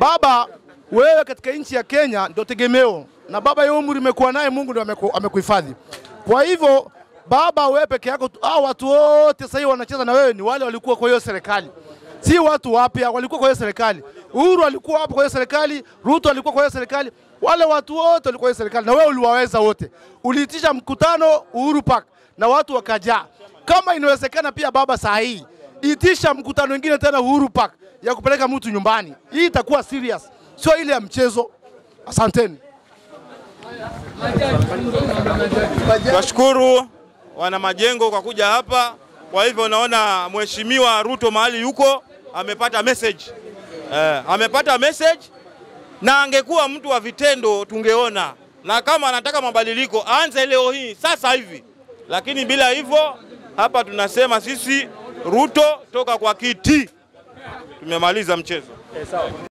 Baba, wewe katika nchi ya Kenya ndio tegemeo, na baba, hiyo umri umekuwa naye, Mungu ndio ameku- amekuhifadhi. Kwa hivyo baba, wewe peke yako, tu- hao watu wote sasa hivi wanacheza na wewe ni wale walikuwa kwa hiyo serikali, si watu wapya, walikuwa kwa hiyo serikali. Uhuru alikuwa hapo kwa hiyo serikali, Ruto alikuwa kwa hiyo serikali, wale watu wote walikuwa kwa hiyo serikali, na wewe uliwaweza wote. Uliitisha mkutano Uhuru Park na watu wakajaa. Kama inawezekana pia baba, saa hii itisha mkutano mwingine tena Uhuru Park ya kupeleka mtu nyumbani. Hii itakuwa serious, sio ile ya mchezo. Asanteni. Twashukuru wana majengo kwa kuja hapa. Kwa hivyo naona mheshimiwa Ruto mahali yuko amepata message eh, amepata message na angekuwa mtu wa vitendo tungeona, na kama anataka mabadiliko aanze leo hii sasa hivi, lakini bila hivyo hapa tunasema sisi Ruto toka kwa kiti. Tumemaliza mchezo.